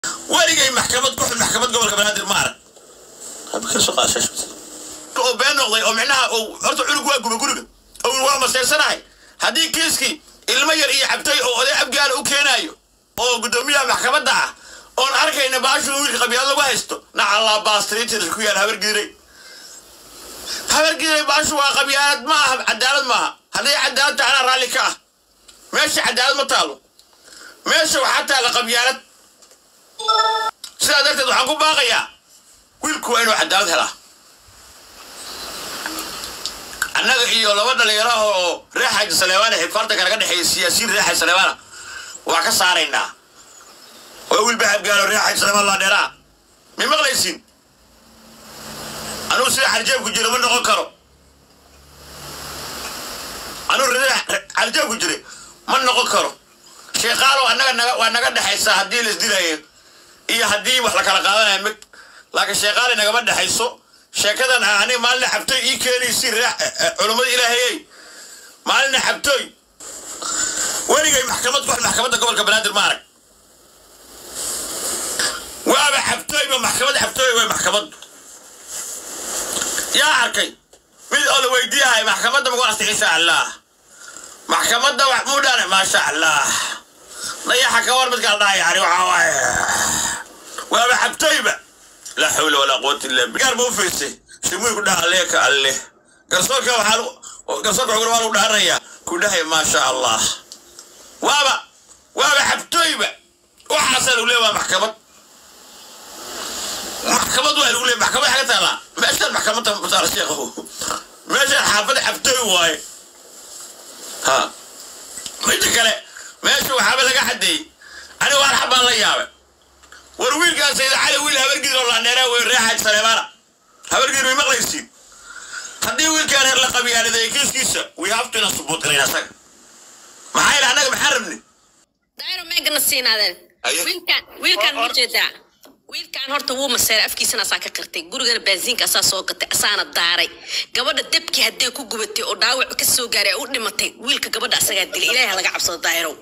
weligay maxkamad ku xun maxkamad gobolka banaadir ma arag oo been noqday oo micnaha uu horta cunug waa guba guriga oo waa maseersanahay haddii kiiskii ilmo yar iyo cabtay oo oday abgaala u keenaayo oo guddoomiyaha maxkamadda ah oon arkayna baashu wiilka qabyaalad lagu haysto nacallaa baastriitir ku yaal habargiiray habargiiray baashu waa qabyaalad ma aha cadaalad maaha hadday cadaalad tahay anaa raalli ka ah meesha cadaalad ma taalo meesha waxaa taalla qabyaalad sidaa darteed waxaan ku baaqayaa wiilku waa inuu cadaalad helaa annaga iyo laba dhalinyaro oo reer xaaji saleebaana xifaartanka naga dhexeeya siyaasiyiin reer xaaji saleebaana waa ka saaraynaa oo wiil bahabgaalo reer xaaji saleebaan laa dheeraa may maqlaysin anugu sida xarjeebku jira ma noqon karo anugu xarjeebku jira ma noqon karo sheekaalo annaga naga waa naga dhexaysaa haddii la isdilayo iyo haddii wax la kala qaadanayo mig laakiin sheekaali nagama dhexayso sheekadan ah aniga maalina xabtoy ii keenaysi culummada ilaahayey maalina xabtoy weligay maxkamad ku maxkamadda gobolka banaadir ma arag waaba xabtooyba maxkamad xabtooy way maxkamaddu yaa arkay mid oo la weydiiyahay maxkamadda magu artay insha allah maxkamadda wax muu dhane maasha allah dayaxa ka war midkaa la dhahay yani waxaa waaye waaba xabtooyba laa xawla walaa quwata illa billah gaar ma u fiirsay shimuy ku dhaha leeka alle garsoorka waxaa garsoorka xugura waa lagu dhaaranayaa ku dhahay maasha allah waaba waaba xabtooyba waxaasaa lagu leeya waa maxkamad maxkamad waa lagu leeya maxkamad xaga taalaa meeshaan maxkamadda mataala sheekhu meeshaan xaafada xabtooy waaye ha midda kale meesha waxaaba laga xadeeyey aniga waan xabaan la yaabay war wiilkaan sayid cali wiil habargidir oo laandheeraa wey reer xaaji saleebaana habargidir may maqlaysiin haddii wiilkaan heer la qabyaaliday kiiskiisa we have to ina subuut galayna asaga maxaa ila annaga maxaan rabni daayro meegana siinaadeen wiilkaan wiilkaan ma jeedaa wiilkaan horta wuu maseeray afkiisana asaa ka qirtay gurigana baasiinka asaa soo gatay asaana daaray gabadha debkii haddee ku gubatay oo dhaawac ka soo gaaray u dhimatay wiilka gabadha asagaa dilay ilaahay ha laga cabsado daayirow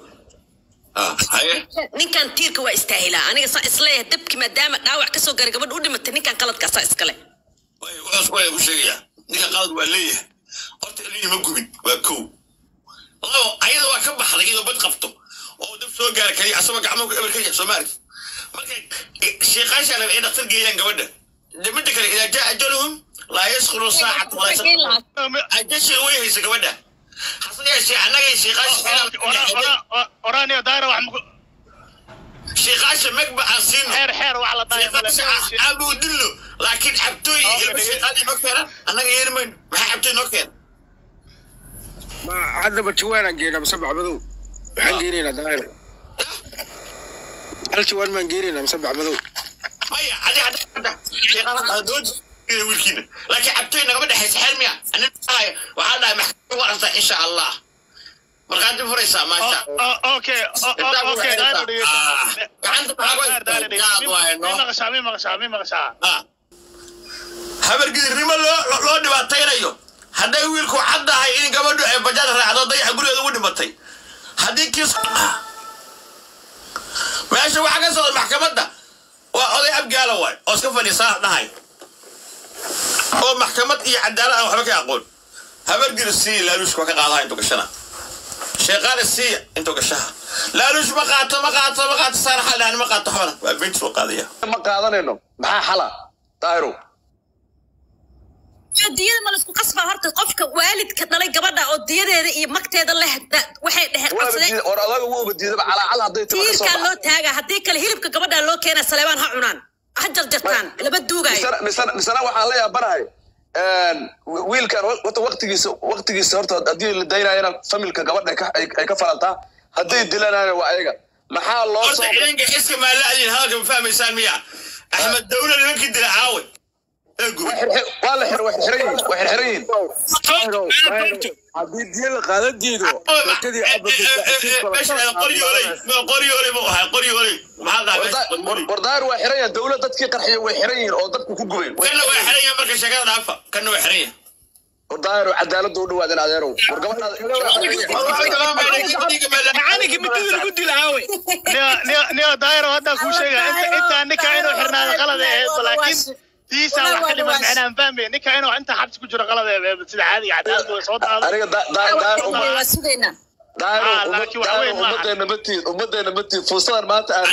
ninkan tiirka waa istaahilaa aniga saa isleeyahay debki maadaama dhaawac ka soo gaaray gabadha u dhimatay ninkan qaladka asaa iskale waxaas waa ku sheegayaa ninka qalad waa leeyahay horta ilmihi ma gubin waa kow labo ayada waa ka baxday iyadoo bad qabto oo dab soo gaara kaliya asagoo gacmahu eber ka yahay soo maarki marka sheekaasha raba ay dhaktar geeyaan gabadha de midda kale idaa jaa ajaluhum laa yaskhuru saacata walaa yaskhuru ajashi way haysa gabadha hase yeeshee annagay sheekaasha oraaniyo daayra wax maku sheekaasha megba aan siino xeer xeer wax la sheekaasha aabu dillo laakiin cabtooy ilma sheekaadii noo keena annaga yeeli mayno maxaa cabtooy noo keena ma haddaba jawaanan geynaa mise bacmadow waxaan geynaynaa daayir hal jawaan maan geynaynaa mise bacmadow maya adi hadda hadda sheekada doodi wiilkiina laakiin cabtooy nagama dhexaysa xeer miya anin dhahay waxaa dhahay maxkamad u aragtaa insha allah markaa dib furaysaa maasha okay okay daayra maqashaa mi maqashaa mi maqashaa habargidirnimo loo loo dhibaataynayo hadday wiilku caddahay in gabadhu ay bajaad raacdo dayaxa gurigeeda ugu dhimatay haddii kiis meesha waxaa ka socda maxkamadda waa oday abgaala waay oo iska fadhiisaa dhahay oo maxkamad iyo cadaalad aan waxba ka aqoon habargir sii laaluush waa ka qaadaha intuu gashana sheeqaale sii intuu gashaha laaluush ma qaato ma qaato ma qaato saar xal dhahan ma qaato xabana waa beynti soo qaadaya ma qaadanayno maxaa xala daahirow diyada ma laisku qasbaa horta qofka waalidka dhalay gabadha oo diyadeeda iyo magteeda leh da- waxay dheheen qabsadeen or adaga wuuba diidaba calaacal hadday timo ka soo tiirkaa loo baxdo taagaa haddii kale hilibka gabadha loo keena saleebaan ha cunaan ha jarjartaan laba duugaayo misana misana misana waxaan la yaabanahay wiilkan horta waqtigiisa waqtigiisa horta haddii la daynayana familka gabadha ay ka- ay ay ka falantaa hadday dilanayana waa ayaga maxaa loo horta soo ciidanka iska maalaadin hadalka ma fahmaysaan miya axmed dawla nimankii dila caawe ee gubay waa la xir way xirxiran yihiin way xirxiran yihiin haddii diya la qaadan diido sheekadii qoryooley qoryooley buu ahaa qoryooley maxaa dhahay wardaar waa xiran yahay dawlad dadkii qarxiya way xiran yihiin oo dadku ku gubeen kanna waa xiran yahay marka sheekada dhaafa kanna waa xiran yahay daahiro cadaaladda u dhawaadin adeerow war macalinka midida lagu dila aawe niyo- niyo- niyo daayiro hadda kuu sheega inta intaa ninka inuu xirnaado qalad ee ahayd laakiin tiisa wax ka dhiman macnaan fahmay ninka inuu inta xabsi ku jiro qalad ee sida caadiga cadaaladda way soo daado aniga daahir waa sugaynaa daahiro Ah, laakiin waxa weyn maaha. ummadeena matiid ummadeena matiid fursadan maanta aad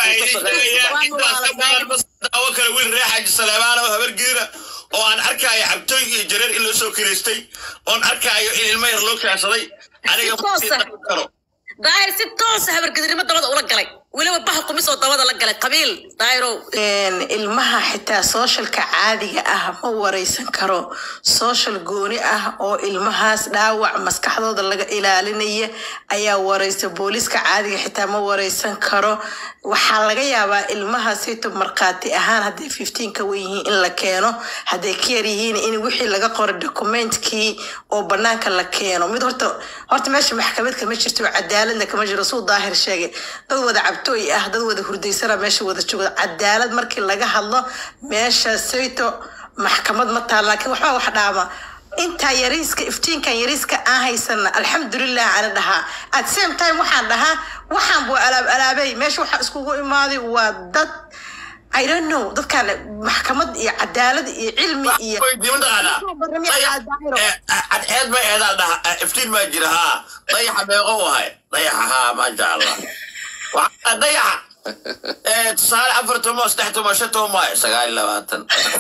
daawo kale wiil reer xaaji saleebaan oo habar geera oo aan arkaayo cabtooy iyo jareer in loo soo kilaystay oon arkaayo in ilmo yar loo kaansaday aniga Toosa. karo daahir si toosa habargedirnimo dabada ula galay weliba baha kumis oo dabada la galay qabiil daahirow Een, ilmaha xitaa sooshalka caadiga ah ma wareysan karo soshal gooni ah oo ilmahaas dhaawac maskaxdooda laga ilaalinaya ayaa wareysa booliiska caadiga xitaa ma wareysan karo waxaa laga yaabaa ilmaha sito markhaati ahaan hadday fifteen ka wen yihiin in la keeno hadday ka yar yihiin in wixii laga qoray dokumentkii oo banaanka la keeno mid horta horta meesha maxkamad kama jirto cadaaladna kama jiro suu daahir sheegay dad wada cabtooy ah dad wada hurdaysana meesha wada jooga cadaalad markii laga hadlo meesha sayto maxkamad ma taal laakiin waxbaa wax dhaama intaa yariiska iftiinkan yariiska aan haysana alxamdulilah ana dhahaa at same time waxaan dhahaa waxaan buu alaab alaabay meesha waxaa iskugu imaaday waa dad I don't know dadkan maxkamad iyo cadaalad iyo cilmi iyo weydiima taqaanaa cadceed ma eedaa dhaha iftiin baa jira haa dayaxa meeqo wahay dayaxa haa maasha allah Waxaa- dayaxa Eh, tusaale afar tomo saddex tomo shan tomo maayo sagaal iyo labaatan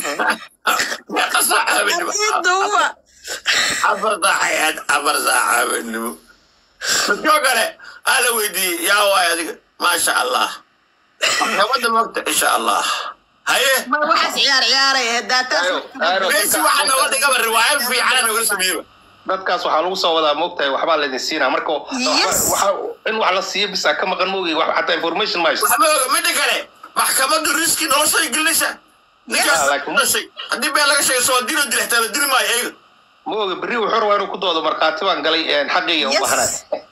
meeqa saaca habeenimo Ciiduwa. afar saacayaad afar saaca habeenimo midkoo kale aa la weydiiyey yaa waay adiga maasha allah maxkamadda mogta insha allah haye Ma waxaas ciyaar ciyaaray ee daataas meesi waxaa nooga dhigaba riwaayad fiicana nooga sameeyeba dadkaas waxaa lagu soo wadaa moogtahay waxbaa laydin siinaa marka Yes. waxa- in wax la siiyo bisa ka maqan moogi wax xataa information ma haysto waxba oga midda kale maxkamaddu riski noloshay gelinaysa ninkaas Yeah, like- dhashay haddii been laga sheego soo dilo dilixtaa la dili maayo ayaga mooga berri wuxuu rabaa inuu ku doodo markhaati baan galay een, xaqayga u Yes. bahnay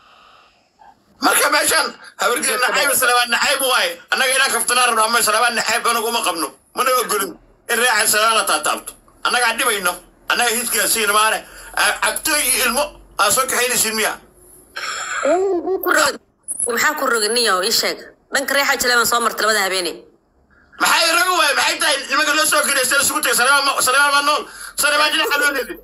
marka meeshan habargeli nacayb salabaan nacayb waaye annaga inaan kaftanaa rabno ama salabaan nacayb anagu uma qabno mana ogolin in reecan salabaan la taataabto annagaan dhibayno annaga hidkaa siina maane cabtooy iyo ilmo aa soo kaxaynaysiin miya maxaa ku roga niyo ii sheeg dhanka reexa jaleeban soo marta labada habeeney maxay raga waaye maxay tahay nimanka loo soo kiraystay isugu tagay salabaan ma- salabaan ma nool salabaan jinaxa loo leeday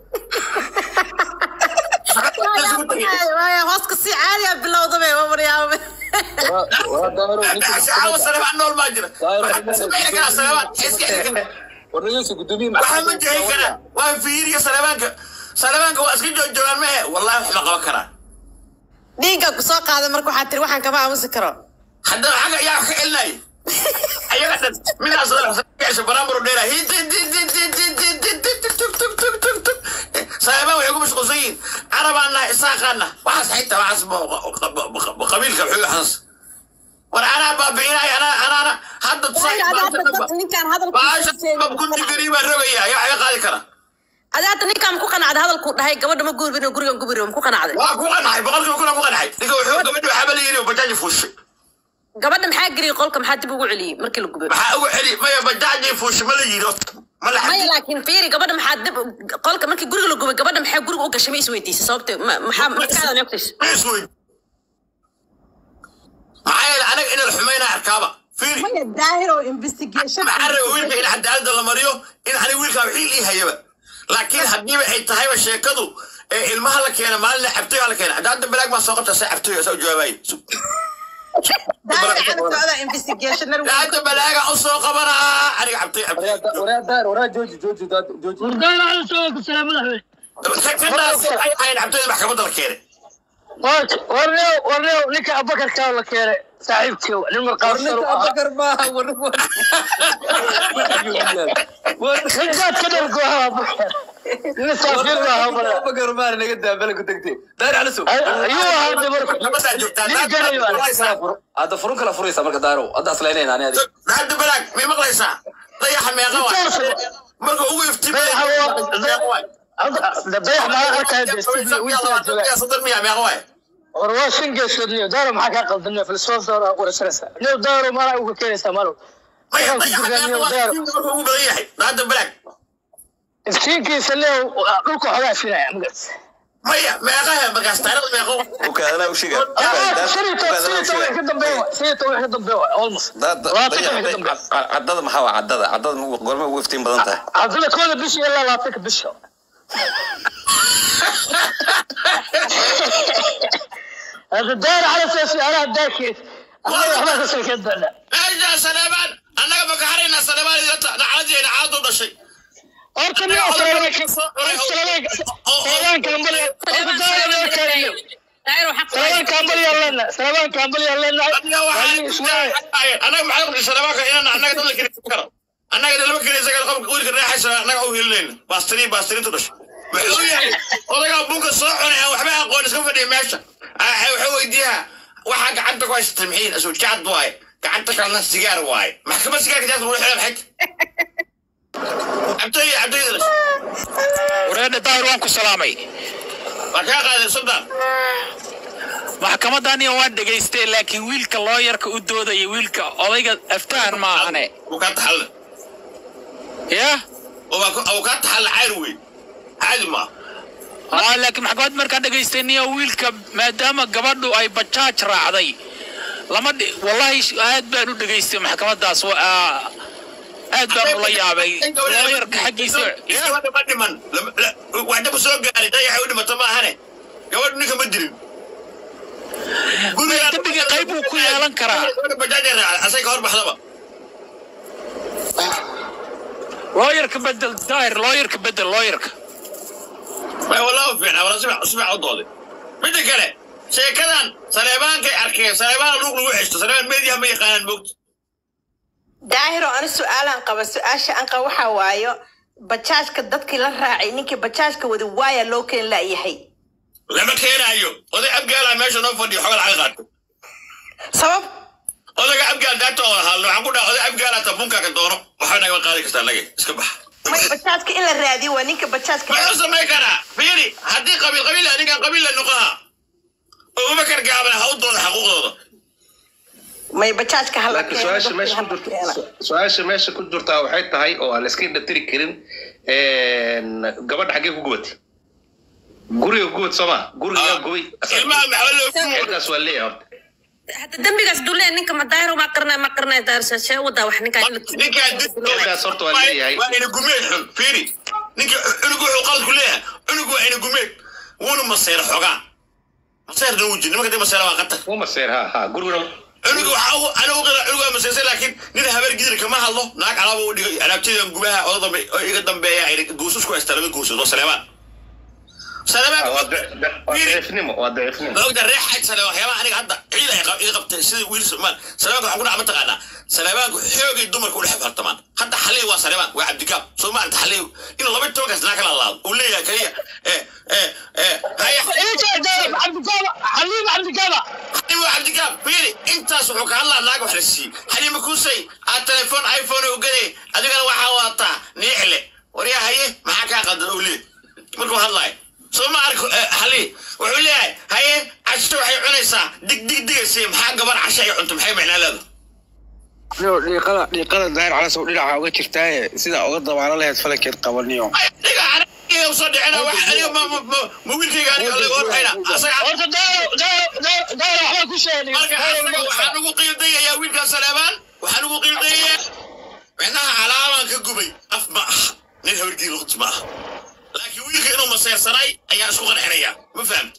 hooska si caadiya bilowdabe wamaryaaba caawa salabaan nool baa jira waxaa sameyn karaa salabaan iska xiri karaa waxaa ma jehin karaa waa fiiriya salabaanka salabaanka waa iska joojoogaan mehe wallahi wax ma qaban karaa dhiigga ku soo qaaday marka waxaa tiri waxaan kama aamusi karo haddana xagga yaa wax ka celinaya ayaga dhan midaas gasha baraambaro dheera salaabaan waxay ku mashquulsan yihiin carabaana isaaqaana waxaas xitaa waxaas qabiilka xugaxaas war anaa baabi'inaya anaa anaana hadda ninkaan baasha kunti gari baa rogaya ayaa waxga qaadi kara adaata ninkaan ku qanacday hadalkuu dhahay gabadha ma guurbin oo gurigan gubiri ma ku qanacday waa ku qanacay boqolkiiba kuna ku qanacay ninka wuxuu gabadhi waxaaba la yidhi oo bajaaji fuushay gabadha maxaa geliyay qolka maxaa dib ugu celiyey markii la gubay maxaa ugu celi maya bajaaji fuushay ma la yidhi ma la maya xadi laakiin fiiri gabadha maxaa dib qolka markii guriga la gubay gabadha maxaa guriga u gashay ma isweydiisay sababte ma- maxaa maskaxda neeftays isweyd maxaa yeele anaga in la xumaynaa arkaaba fiiri maya daahir oo investigation maxaa raba wiilka in cadaaladda la mariyo in aniga wiilkaa wixii ii hayaba laakiin haddiiba ay tahayba sheekadu ee ilmaha la keena maalina cabtoy la keena cadaaladda balaag baa soo qabta saa cabtoy saa u jawaabaye daahir ana socda investigationar hadda balaaga u soo qabanaa aniga cabtoy cabtoy kadaas ay ahayn cabtoyda maxkamadda la keenay warnew warnew ninka abakarkaa la keenay saaxiibkii nin marqaabsan ninkaad ka dhargo ahaa abakar nin saafir baa habara ayuu ahaa dabarku nabadaa joogtaa nin ganayo hadda furun kala furaysa marka daaro hadda asleynayna ani adiga hadda balaag may maqlaysaa dayaxa meeqa waay marka ugu iftiimay dabayax maa arkaya deestibi wiilkaa jooga soddon miya meeqa waay war waa shan geesood niyo daaro maxaa kaa qaldanaya filsoof daaro aa qorasaraysa niyo daaro malaa uga keenaysaa malow maya Waxaan ku dayaxa jirnaa meeqa niyo daaro waay marka ugu badan yahay hadda balaag iftiinkiisa le dhulka xogaa sinaya magas maya meeqahe markaas taariikhda meeqo ukaadana u shiga ka dambeeya sidii toban ka dambeeya almost cadada maxaa waa cadada cadada gorma ugu iftiin badan tahay haddana kooda bisha ilaa labaatanka bisha هذا داير على اساس انا داكي انا ما تسكت بنا meesha saleebaan annaga maka harayna saleebaan idinta dhacdadeena caadu dhashay اركب يا سلام سلام كامبل daayir waxaa سلام كامبل يلا لنا سلام كامبل يلا لنا aniga waxaan annaga maxay qabtay saleebaanka inaan annaga dad la kiraysan karo annaga dad lama kiraysan karo qofka wiilka reexaysa annaga u hilinayna baastiriin baastiriintu dhashay wuxuu yahay odagaa bunka soo cunay aan waxba aqoon iska fadhiya meesha wuxuu weydiiyaa waxaa gacanta ku haysatay mixiin asujaad waaye gacanta kalena sigaar waaye maxkamad sigaarka jaadka lagu xidha maxay cabtay cabtay wareedha daahir waan ku salaamay waa kaa qaaday sultan maxkamadaniyo waan dhegaystay laakiin wiilka looyarka u doodaya wiilka odayga aftahan maahane wuu kaa taxalle ya wuu kaa taxalle cayr wey caadi maa aa laakiin maxkamad markaan dhegaystay niyo wiilka maadaama gabadhu ay bajaaj raacday lama dhi wallahi aad baan u dhegaystay maxkamadaas aad baan ula yaabay looyarka xaggiisa gabadha ma dhiman waxdaba soo gaaray dayaxay u dhimato ma ahane gabadhu ninka ma dirin dembiga qayb buu ku yeelan karaa bajaaja raacday asay ka hor baxdaba looyarka bedel daahir looyarka bedel looyarka way wallahu fiicnaa wala sibac sibac u dooday midda kale sheekadan saleebaankay arkeen saleebaan luuq lagu xeshto saleebaan meediyaha ma yaqaanaan moogta daahiro ani su-aalaan qaba su-aasha aan qaba waxaa waayo bajaajka dadkii la raacay ninkii bajaajka wadi waaya loo keen la'yahay lama keenaayo oday abgaalaa meesha noo fadhiyo xoga lacag qaato sabab odaga abgaal daata oo hadlo waxaan ku dhaha oday abgaala ta bunkaaga doono waxba nagama qaadi kartaa nage iska bax may bajaajka in la raadiyo waa ninka bajaajka muxuu samayn karaa fiiri haddii qabiil qabiil ah ninkan qabiil la noqoha oo ubakar gaabana ha u dooda xaquuqdooda may bajaajka hala laakiin su-aasha meesha ku jirta su-aasha meesha ku jirtaa waxay tahay oo aan iska indhatiri karin gabadha xaggee ku gubatay guriga gubad sooma guriga gubay ilmaha maxaa loo xilkaas waa leeyahay horta hadda dembigaas dulee ninka ma daayir ma qarnay ma qarnay daayir shee wadaa wax ninkaa Gabadhaas horta waa leeyahay waa ina gumeed xun fiiri ninka cunugu wuxuu qalad ku leeyahay cunugu waa ina gumeed wuuna maseer xogaa maseerna wuu jir nimanka dee maseera waa qatar uma seer ha ha guriguna cunuga waxaa u ana u qira cunuga maseersay laakiin nin habeer gidir kama hadlo naag alaaba u dhigay alaabtadan gubaha oo dambe oo iga dambeeya ay guusus ku haysta laba guusud oo saleebaan saleebaan waa daciifnimo waa daciifnimo maogta reexayd sale waxyaabaha aniga hadda ciid ay iga qabtay sida wiil somaal saleebaanka waxaan ku dhaca mataqaanaa saleebaanku xoogay dumarka u dhex fartamaan hadda xaliy waa saleebaan waa cabdikaab soo maarata xaliy in laba tobankaas naa kala laado uu leeyahay kaliya ee ee ee haya حليم عبد الجابع xaliim waa cabdikaab fiiri intaas wuxuu ka hadlaa naag wax la siiyey xaliima kuusay aad telefoon iphone u gaday adigana waxaa wadataa niixle waryaa haye maxaa kaa qadan uu leeyahay markuu hadlaayo soo ma arko xali wuxuu leeyahay haye casho waxay cunaysaa dig dig digaysa maxaa gabar casho ay cunto maxay macnaa leedahay dhiiqada dhiiqada daahir calas oo dhinaca uga jirtaaye sidaa uga dabaalo lahayd falankeed qabaniyo dhiga aniga usoo dhicina wax aniga ma ma ma ma wiilkayga aniga laga horxayna asaga horta daayir daayir daayir waxbaa ku sheegay marka asaga waxaan ugu qiildayayaa wiilkaa saleebaan waxaan ugu qiildayayaa micnaha calaabaan ka gubay af ma ah nin habargii luqd ma ah laakiin wiilka inuu maseersanay ayaa isku qancinaya ma fahamta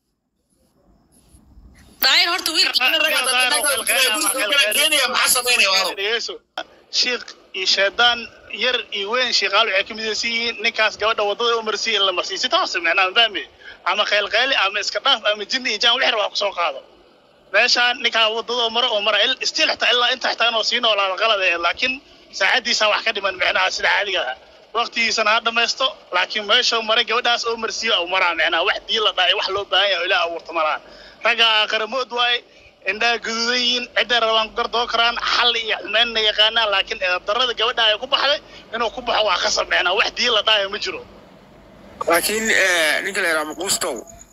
daayir horta wiilka keenaya maxaa samaynaya waano dhegeyso shiikh iyo shaydaan yar iyo weyn shiikaal waxay ka midaysan yihiin ninkaas gabadha wadada u marsiiya in la marsiiyo si toos micnaa ma fahmi ama kheylkheyli ama iska dhaaf ama jinni iyo jaan wixir wax kusoo qaado meeshaan ninkaa wadada maro oo mara stiil xitaa ilaa inta xitaa inuu sii noolaado qalad ee laakiin saacadiisa wax ka dhiman micnaha sida caadiga ah waqtigiisana ha dhamaysto laakiin meeshuu maray gabadhaas oo marsiiyo au maraa micnaha wax dii la dhaay wax loo baahan yahay oo ilaah abuurta maraan ragga aqaramood waaye indhaha guduudan yihiin cidday rabaan ku gardoo karaan xal iyo xumeynna yaqaanaan laakiin darada gabadha ay ku baxday inuu ku baxo waa ka samecnaa wax dii la dhaayo ma jiro laakiin ninka la yidhaha maquustow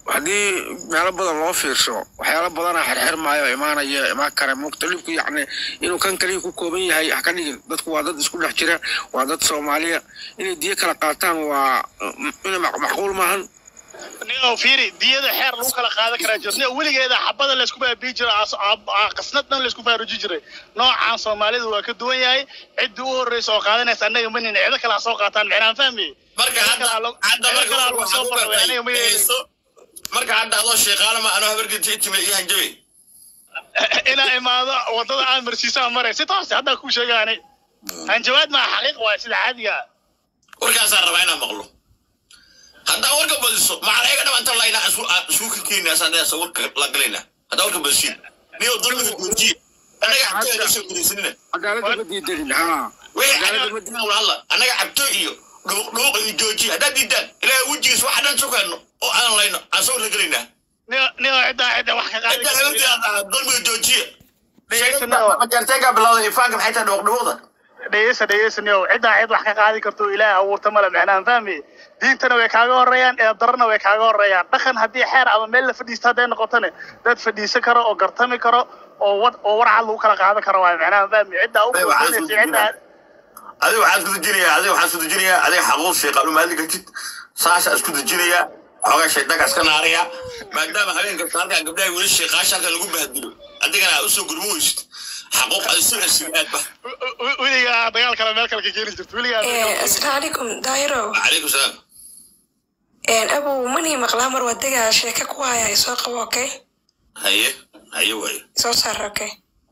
haddii meelo badan loo fiirsho waxyaalo badanaa xirxirmaayo imaanaya imaan kara mukhtalifku yacni inuu kan kaliya ku kooban yahay ha ka dhigin dadku waa dad isku dhex jira waa dad soomaaliya inay diyo kala qaataan waa ina macquul maahan nio fiiri diyada xeer lagu kala qaadan karaa jirta nio weligeeda xabada laysku baabii jira qasnad dhan laysku faaruji jiray noocaan soomaalida waa ka duwan yahay ciddii u horreysa oo qaadanaysa annaga ma nina cido kale ha soo qaataan micnaan fahmi marka hadda hadda marka waxaa ku bartay dhegeyso marka hadda adoo sheeqaala ma anoo habargeti timid iyo hanjabe inaa imaado wadada aan marsiisaa maray si toos haddaa kuu sheegaanay hanjabaad maa xaqiiq waay sida caadiga warkaasaan rabaa inaan maqlo haddaa warka badiso macalayaga dhama inta layna isku ka keenina asaan warka la galayna haddaa warka badisiin niyo dulmiga joojiya annaga cabto ay soo gudaysanina cadaaladda ma diidanin ha alla annaga cabto iyo dhuuq iyo joojiya haddaa diidaan ilaahay wejigiis waxa dhan sukayno oo aan layno aan soo la gelaynaa nio ciddaa cidda wax ka qaadi cidda haweenteeda dulmiga joojiya dhegeysanao majarteenka bilowda ifaanka maxay tahay dhuuq dhuuqda dhegeysa dhegeysanio ciddaa cid wax ka qaadi karto ilaahay abuurta male micnaan fahmi diintana way kaaga horeeyaan ee darana way kaaga horeeyaan dhaqan haddii xeer ama meel la fadhiisto hadday noqotone dad fadhiisan karo oo gartami karo oo wad oo warcad lagu kala qaadan karo waay micnaan fahmi ciddaa u koobanaysa ciddaa adiga waxaan isku dejinayaa adiga waxaan isku dejinayaa adiga xaquuq sheeqaalu maadli kartid saasha isku dejinayaa xoogaa shaydaanka iska naaraya maadaama habeen kasta halkan gabdhaha weli sheeqaasha halkan lagu bahdilo adigana aad usoo gurmo weysid xaquuq aad isu cesib aad ba weligaa dagaal kale meel kale ka keeni jirto weligaa asalaamu calaykum daahiro calaykum salaam abow manii maqlaa mar wadaga sheeka ku haya soo qabo okay haye haye waaye soo saar okay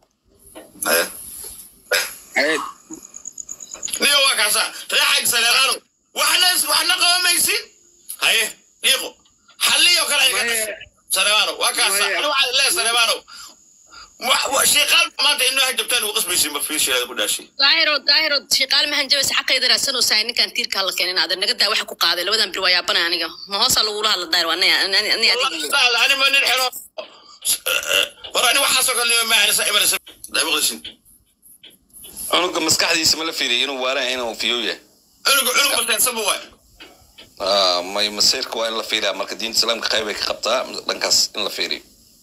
haye niyo waa kaasa reexag saleeqaano waxna waxna qabamaysin haye dhiiqo xalliyo kale iga saleebaano waa kaasa anu waxaad lee saleebaano shiiqaal maanta inoo hajabtaan ugu qasbaysin ma fiisheeda ku dhaashay daahiro daahiro shiiqaal mahan jabaysa xaqayda raadsanaysaa ninkan tiirka la keenin aad naga daa waxa ku qaaday labadan bir waa yaabana aniga ma hoosa lagula hadla daahir waa aniga ani ma nin xero war ani waxaasoo kale nima maahanisa imanaysa daabaqdisin cunuga maskaxdiisa ma la fiiriyo inuu waalan inuu fiyow yahay cunuga cunug maseensaba waay Ah, may masiirka waa in la fiiriyaa marka diinta islaamka qayb ay ka qabtaa dhankaas in la fiiriyo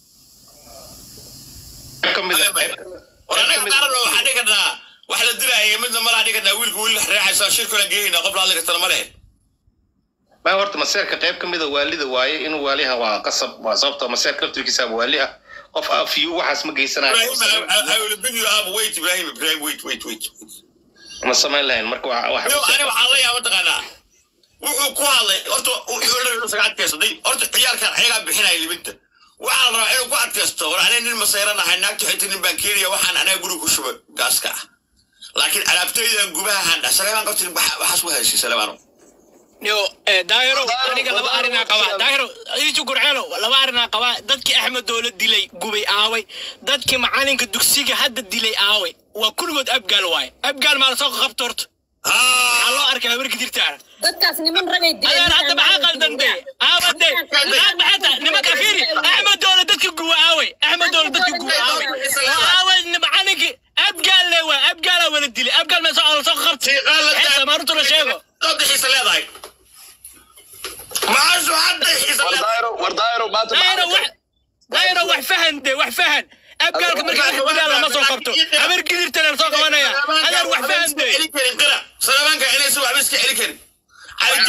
war anaga qaarna waxaa dhigi karnaa wax la dilaaya midna malaa dhigi karnaa wiilka wiil reexaysa shirkula geeyna qof la hadli kartana ma lehe ma horta maseerka qayb ka mida waalida waaye inuu waaliha waa qasab waa sababta maseerka laftirkiisa waali ah qof afiyu waxaas ma geysanayo wait ibrahim ibrahim wait wait wait ma samayn lahayn marka waa wax Yo, ani waxaan la yaaba taqaanaa wuxuu ku hadlay horta wuxuu la yidhi isaga adkaysaday horta ciyaalkan ayagaa bixinaya libinta waxaa la rabaa inuu ku adkaysto war aniga nin masayran ahay naagta xita nin baan keenaya waxaan anaga guriga ku shuba gaaska ah laakiin alaabtaydan gubaha handha saleebaan qabtin waxaas ku haysi saleebaano yo daahiro aniga laba arinaa qabaa daahiro iisu gurceelo laba arinaa qabaa dadkii axmed doola dilay gubay aaway dadkii macalinka dugsiga hadda dilay aaway waa kulligood abgaal waaye abgaal maa lasoo qabto horta maxaa loo arkay habarka dirtaana dadkaas niman ragay adeer hadda maxaa qaldande aawade maxaad maxata nimanka fiiri axmed doola dadka guba aaway axmed doola dadka guba aaway aaway macalinkii abgaal le waa abgaalaa wala dilay abgaal maa soo lasoo qabtay xeesa maarutu la sheego hadda xiisa leedahay maashu hadda xiisa leedahay war daayiro maanta daayiro wax daayiro wax fahan de wax fahan abgaalka marka wax dilaa lama soo qabto habar gidirtana la soo qabanaya adeer wax fahan de saleebaanka inaysan waxba iska celi karin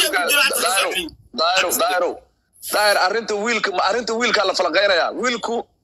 daayiro daayiro daayir arrinta wiilka ma arrinta wiilkaa la falaqaynayaa wiilku